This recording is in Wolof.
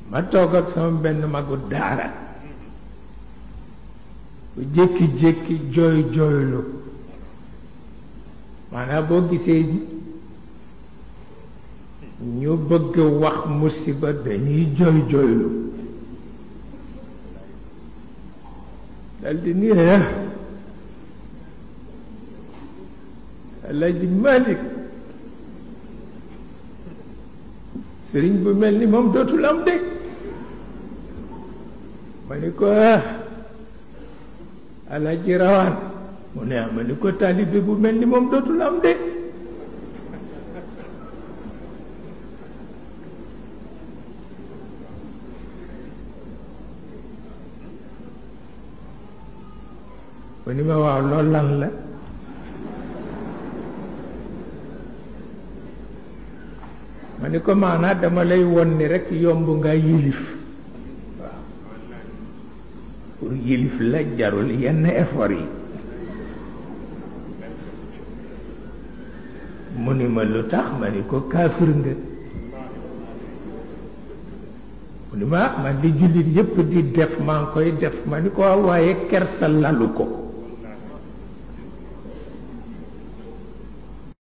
ma toog ak sama benn magu daara bu jékki-jékki jooy jooylu maanaam boo gisee ñu bëgg wax musiba dañuy jooy jooylu daldi nii la Alaaji Malik sëriñ bu mel ni moom dootul am de ma ni ko ah Alaaji Rawaan mu ne ma ni ko taalibe bu mel ni moom dootul am de mu ni ma waaw loolu lan la ma ni ko maanaa dama lay won ni rekk yomb nga yilif waaw pour yilif la jarul yenn effort yi mu ni ma lu tax ma ni ko kaafir nga mu ni ma man di jullit yépp di def maa ngi koy def ma ni ko waaw waaye kersa lalu ko